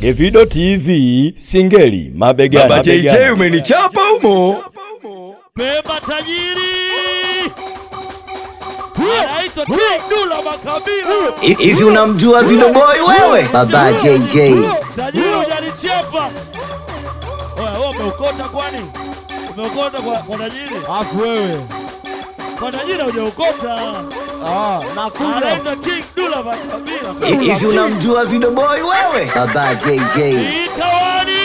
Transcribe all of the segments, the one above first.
Evido TV Singeli mabegani. Baba JJ mabegani. umenichapa humo. Pemba tajiri anaitwa King Dula Makabila. Hivi unamjua Vido Boy wewe? Baba JJ. Tajiri hujanichapa. Oya, wewe umeokota kwani? Umeokota kwa, kwa tajiri? Afu wewe. Kwa tajiri hujaokota. Ah, nakuja. Anaitwa King Dula Makabila. Hivi unamjua Vido Boy wewe? Baba JJ. Ikawani.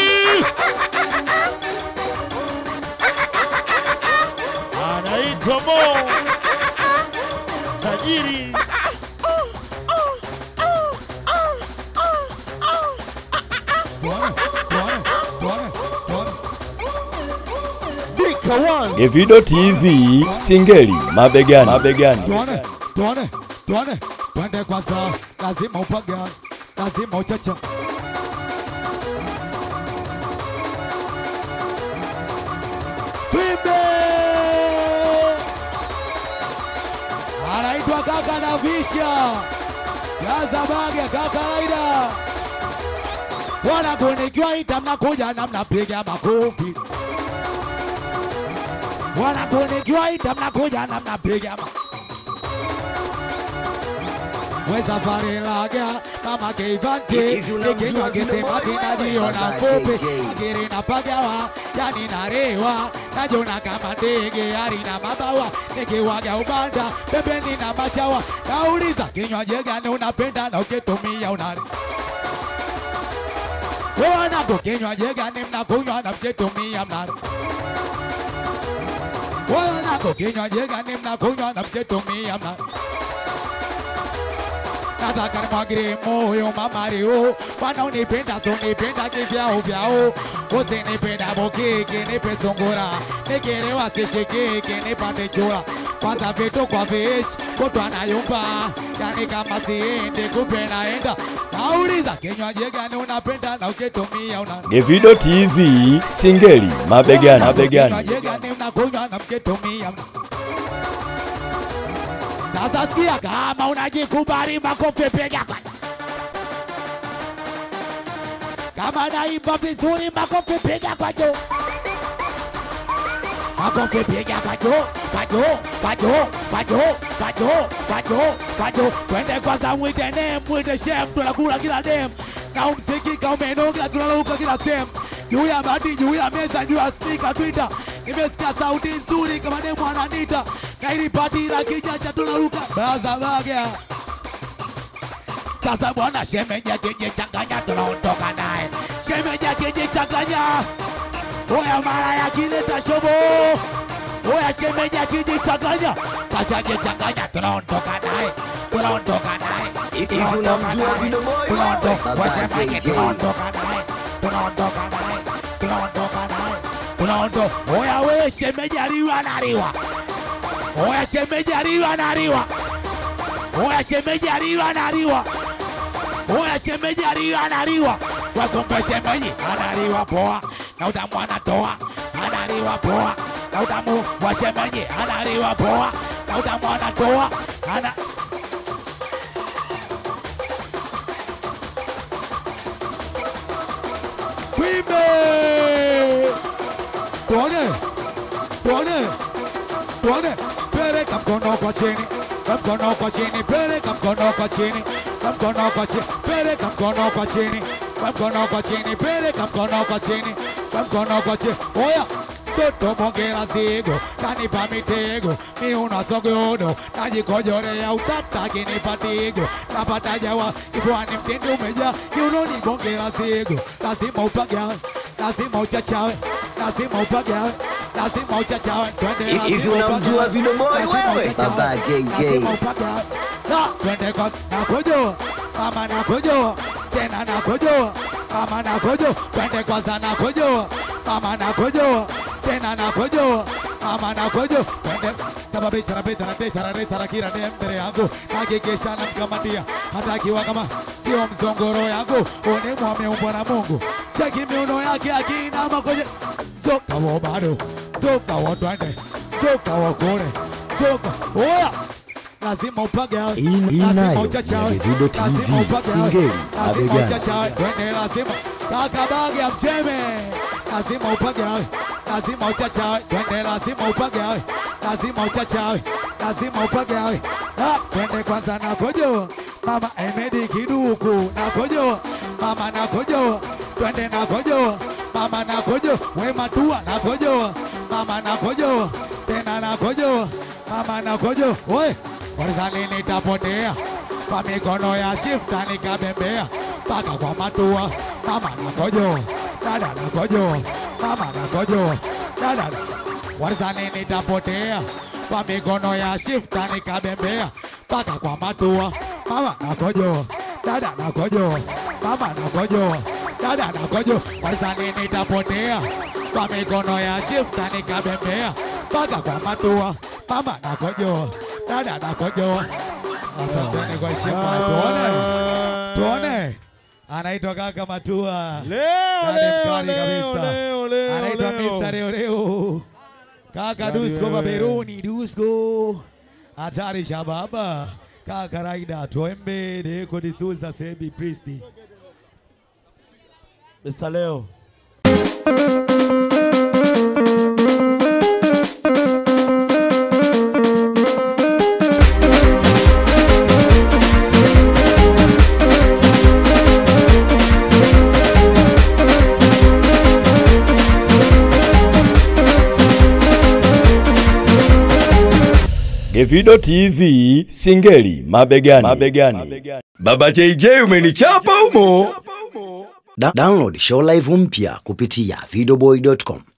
Anaitwa Mo. Tajiri. Dika one. Evido TV Singeli mabegani. mabegani. Tuone, tuone, tuone. Twende kwanza. Lazima upagane. Lazima uchacha. Twimbe. Anaitwa kaka na visha. Gaza bage kaka Aida. Wana kunikiwa ita mnakuja na mnapiga makofi. Wana kunikiwa ita mnakuja na mnapiga makofi. Weza varilaga mama keivanti Hivi unamjua nikinywa Vido kisema Boy tinajiona wewe? fupi JJ. akiri napagawa yani narewa najona kama ndege arina mabawa nikiwaga ubanda pembeni na machawa nauliza kinywaji gani unapenda na ukitumia unari wanako kinywaji gani mnakunywa na mkitumia mnari wanako kinywaji gani mnakunywa na mkitumia mnari nataka nimwagire moyo mamario wanaonipenda sonipenda kivyao vyao usinipenda bokiki nipe sungura nikirewa sishikiki nipate chura kwanza vitu kwa vishi kutwa nayumba yani kama siendi kumbe naenda nauliza kinywaji gani unapenda na ukitumia una Evido TV Singeli mabegani. mabegani. Kinywaji gani mnakunywa na mkitumia mna sasa sikia kama unajikubali makofi piga kwa kama naimba vizuri makofi piga kwa juu makofi piga kwa juu kwa juu kwa juu kwa juu kwa juu kwa juu kwa juu twende kwanza mwite nem mwite shem tunakula kila dem na umsikika umenoga tunaluka kila sehemu juu ya bati juu ya meza juu ya spika twita nimesikia sauti nzuri kama demu ananita na ili pati la kijanja tunaruka baza baga sasa bwana shemeja kijichanganya tunaondoka naye shemeja kijichanganya oya mara yakileta shobo oya shemeja kijichanganya kashajichanganya tunaondoka naye tunaondoka naye Hivi unamjua Vido Boy wewe? tunaondoka Baba wasemaje JJ. tunaondoka naye tunaondoka naye tunaondoka naye tunaondoka oya wewe shemeji aliwa naliwa oya shemeji aliwa naliwa oya shemeji aliwa naliwa oya shemeji aliwa naliwa wakumbe shemeji analiwa poa na utamu anatoa analiwa poa na utamu wa shemeji analiwa poa na utamu anatoa ana Twimbe! Tuone, tuone, tuone, peleka mkono kwa chini, na mkono kwa chini, peleka mkono kwa chini, na mkono kwa chini, peleka mkono kwa chini, na mkono kwa chini, peleka mkono kwa chini, na mkono kwa chini. Oya, toto mongera zigo, kanipa mitego, mi una sogodo, najikojorea utata kinipa tigo, napata jawa, kifuani mtindi umejaa, kiunoni mongera zigo, lazima upagawe, lazima uchachawe, lazima upagawe, lazima uchachawe, twende Hivi lazima unamjua upagawe, Vido Boy lazima wewe? uchachawe, Baba JJ. lazima upagawe. Na, twende kwa nakojoa, mama nakojoa, tena nakojoa, mama nakojoa, twende kwanza nakojoa, mama nakojoa, tena nakojoa, mama nakojoa, twende sababisha rabita na tesha rareta rakira ne mbele yangu hakikisha namkamatia hata akiwa kama sio mzongoro yangu unimwa ameumbwa na Mungu cheki miuno yake akinama kwenye zoka wo bado zoka wo twende zoka wo kule zoka oya lazima upage hawe. Hii- hii Lazima nayo uchachawe. ni Davido TV, Lazima upage hawe. Singeli, Lazima mabegani. uchachawe. Twende lazima kaka bagi ya mteme lazima upagawe lazima uchachawe twende lazima upagawe lazima uchachawe lazima upagawe Ah, twende kwanza na kojo mama emedi kiduku na kojo mama na kojo twende na kojo mama na kojo wema tua na kojo mama na kojo tena na kojo mama na kojo we warizani nitapotea kwa mikono ya shifta nikabembea mpaka kwa matua mama na kojo dada na kojo mama na kojo dada na warizani nitapotea kwa mikono ya shifta nikabembea mpaka kwa matua mama na kojo dada na kojo mama na kojo dada na kojo warizani nitapotea kwa mikono ya shifta nikabembea mpaka kwa matua mama na kojo dada na kojo asanteni kwa heshima tuone tuone anaitwa kaka matua Leo, Dada leo, mkali leo, kabisa. leo, leo, anaitwa leo. Mr. Leo Leo. Kaka Yaani Dusko wewe. Baberoni Dusko. Hatari shababa. Kaka Raida Twembe Deko Disuza Sebi Priesti. Mr. Leo. Gevido TV Singeli mabegani. mabegani. Baba JJ umenichapa umo. Da download show live mpya kupitia videoboy.com